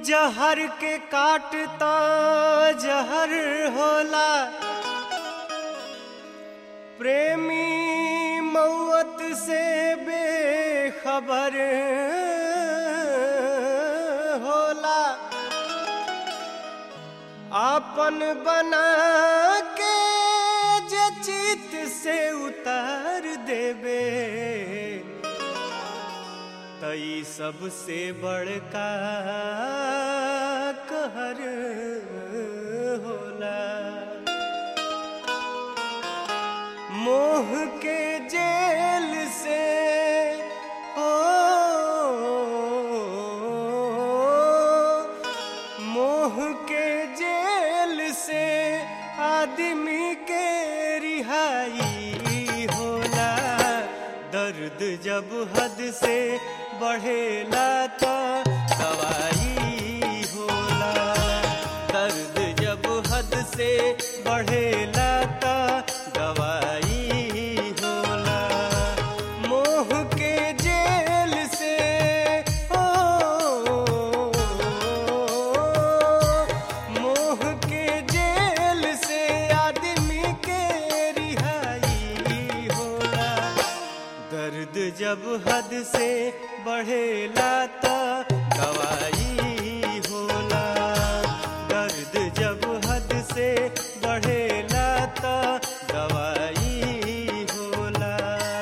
जहर के काटता जहर होला प्रेमी मौत से बेखबर होला आपन बना के जे चित से उतार देबे तई सबसे बड़का कहर होला मोह के जेल से ओ मोह के जेल से आदमी के रिहाई होला दर्द जब हद से बढ़ेला तो दवाई होला दर्द जब हद से बढ़ेला तो दवाई होला मोह के जेल से ओ मोह के जेल से आदमी के रिहाई होला दर्द जब हद से बढ़ेला तो दवाई होला दर्द जब हद से बढ़ेला तो दवाई होला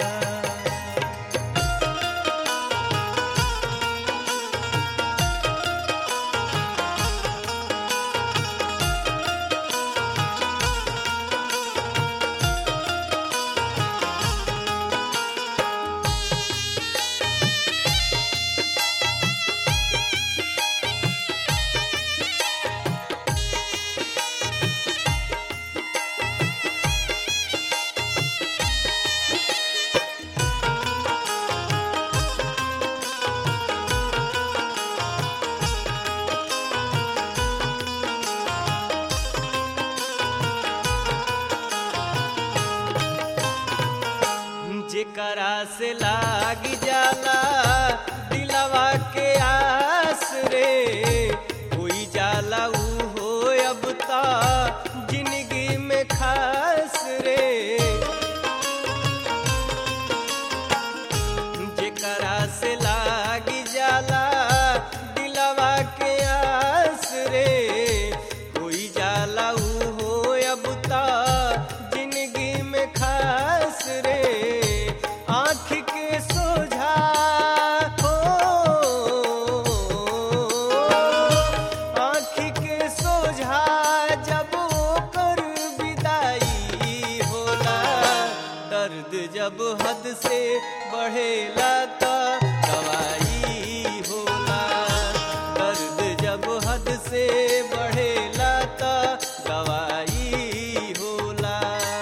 जेकरा से लाग जाला दिलवा के आस रे कोई जाला ऊ हो अब ता जिंदगी में खास रे जेकरा से लाग जाला दिलवा के आस रे कोई जाला ऊ हो अब ता जिंदगी में खास रे आँख के सोझा हो आँख के सोझा जब ओकर विदाई होला दर्द जब हद से बढ़ेला तो दवाई होला दर्द जब हद से बढ़ेला तो दवाई होला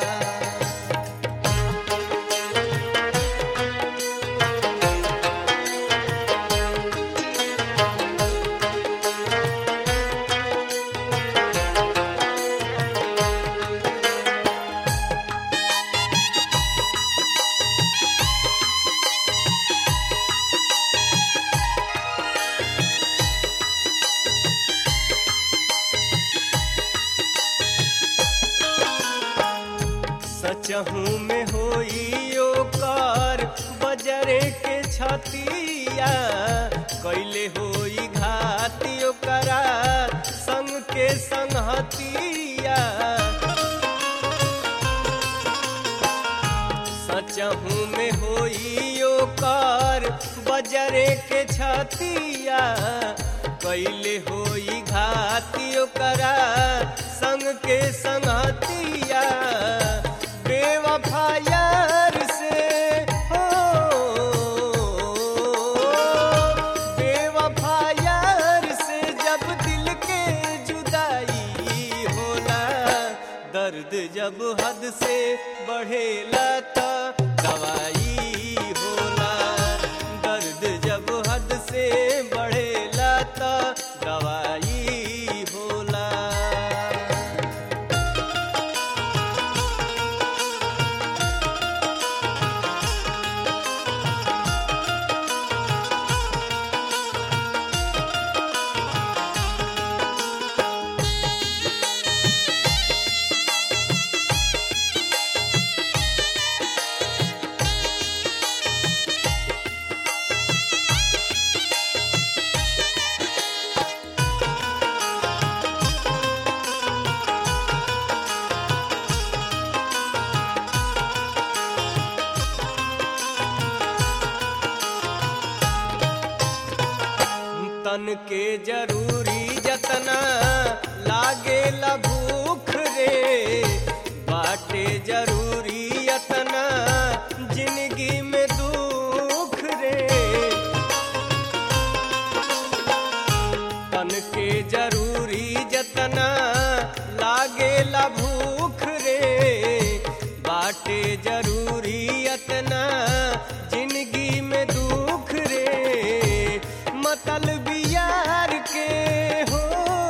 सचहू में होई ओकर बजरे के छतिया कैले होई घाती ओकरा संग के संगहतिया सचहू में होई ओकर बजरे के छतिया कैले होई घाती ओकरा संग के संगतिया बेवफा यार से हो बेवफा यार से जब दिल के जुदाई होला दर्द जब हद से बढ़ेला तो दवाई होला दर्द जब हद से बढ़ेला तो दवाई होला तन के जरूरी जतना लागे भूख रे बाटे जरूरी यतना जिंदगी में दुख रे तन के जरूरी जतना लागे भूख रे बाटे जरूरी यतना जिंदगी में दुख रे मतलब यार के हो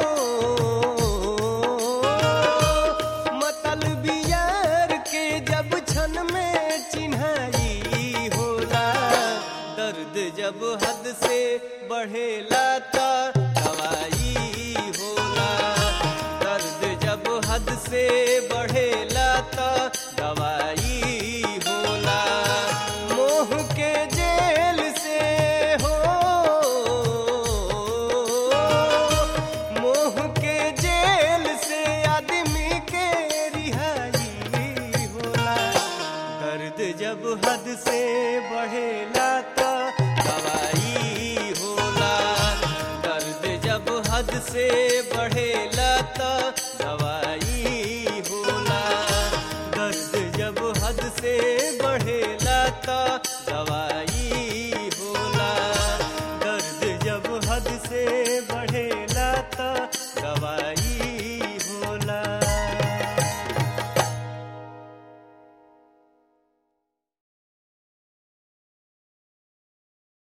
मतलब यार के जब क्षण में चिन्हाई होला दर्द जब हद से बढ़ेला त दवाई होला दर्द जब हद से बढ़ेला त दवाई होला मोह के जेल से हो मोह के जेल से आदमी के रिहाई होला दर्द जब हद से बढ़ेला तो दवाई होला दर्द जब हद से बढ़ेला तो दवाई